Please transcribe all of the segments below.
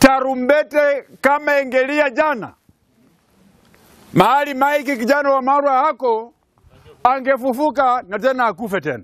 tarumbete kama engelia jana mahali Mike kijana wa Marwa hako angefufuka na tena akufe tena,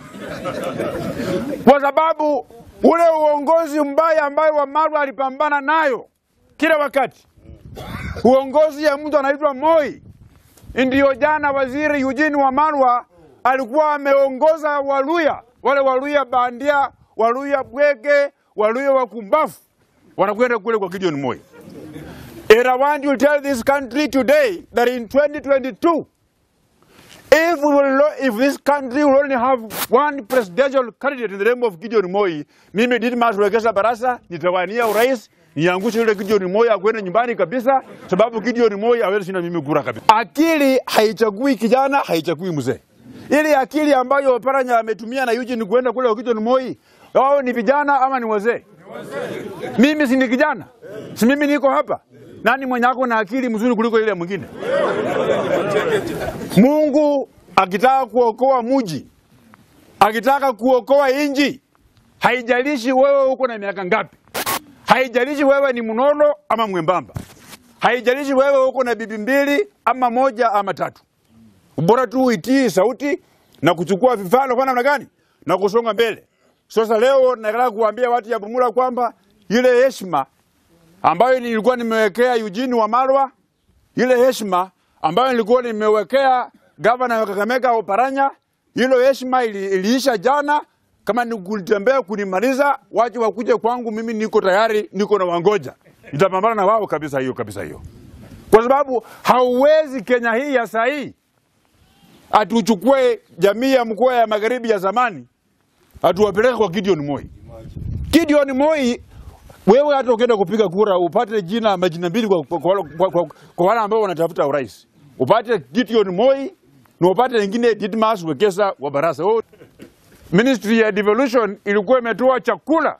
kwa sababu ule uongozi mbaya ambayo wa Marwa alipambana nayo kila wakati, uongozi ya mtu anaitwa Moi, ndiyo jana waziri Eugene Wamalwa alikuwa ameongoza Waluya, wale Waluya bandia, Waluya bwege, Waluya wakumbafu wanakwenda kule kwa Gideon Moi. And I want to tell this country today that in 2022, if, we will, lo- if this country will only have one presidential candidate in the name of Gideon Moi, mimi Didmas Wekesa Barasa nitawania urais niangushe yule Gideon Moi akwende nyumbani kabisa, sababu Gideon Moi hawezi shinda mimi kura kabisa. Akili haichagui kijana, haichagui mzee. Ile akili ambayo Oparanya ametumia na Eugene kwenda kule kwa Gideon Moi, wao ni vijana ama ni wazee? Mimi si ni kijana, si mimi niko hapa. Nani mwenye ako na akili mzuri kuliko ile mwingine? Mungu akitaka kuokoa muji, akitaka kuokoa inji, haijalishi wewe uko na miaka ngapi, haijalishi wewe ni mnono ama mwembamba, haijalishi wewe uko na bibi mbili ama moja ama tatu, bora tu uitii sauti na kuchukua vifaa kwa namna gani na kusonga mbele. Sasa leo nataka kuambia watu ya Bumula kwamba ile heshima ambayo nilikuwa nimewekea Eugene Wamalwa, ile heshima ambayo nilikuwa nimewekea gavana wa Kakamega Oparanya, hilo heshima ili, iliisha jana. Kama ni kutembea kunimaliza, waje wakuje kwangu, mimi niko tayari, niko na wangoja, nitapambana na wao kabisa, hiyo kabisa hiyo, kwa sababu hauwezi Kenya hii ya saa hii atuchukue jamii ya mkoa ya magharibi ya zamani atuwapeleke kwa Gideon Moi. Gideon Moi, wewe hata ukienda kupiga kura upate jina majina mbili kwa, kwa, kwa, kwa, kwa, kwa wale ambao wanatafuta urais, upate Gideon Moi na upate wengine Didmas Wekesa wa Barasa. Oh, Ministry ya Devolution ilikuwa imetoa chakula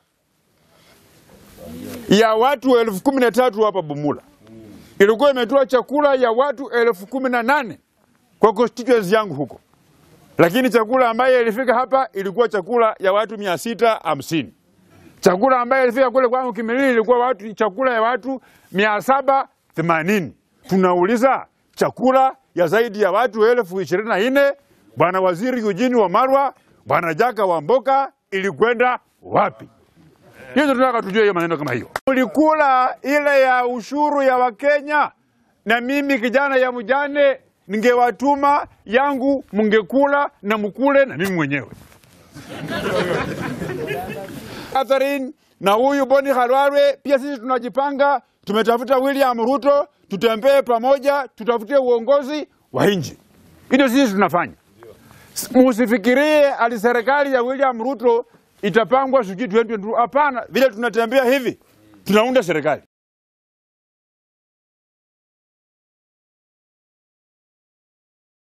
ya watu elfu kumi na tatu hapa Bumula, ilikuwa imetoa chakula ya watu elfu kumi na nane kwa constituency yangu huko lakini chakula ambayo ilifika hapa ilikuwa chakula ya watu mia sita hamsini. Chakula ambayo ilifika kule kwangu Kimilili ilikuwa watu, chakula ya watu mia saba themanini. Tunauliza chakula ya zaidi ya watu elfu ishirini na nne bwana waziri Eugene Wamalwa, bwana Jaka Wamboka ilikwenda wapi? Hiyo ndio tunataka tujue hiyo maneno kama hiyo. Ulikula ile ya ushuru ya Wakenya, na mimi kijana ya mjane ningewatuma yangu, mngekula na mkule na mimi mwenyewe. Catherine na huyu Boni Khalwalwe, pia sisi tunajipanga, tumetafuta William Ruto, tutembee pamoja, tutafutie uongozi wa nchi. Hilo sisi tunafanya. Musifikirie ali serikali ya William Ruto itapangwa sijui 2022. Hapana, vile tunatembea hivi tunaunda serikali.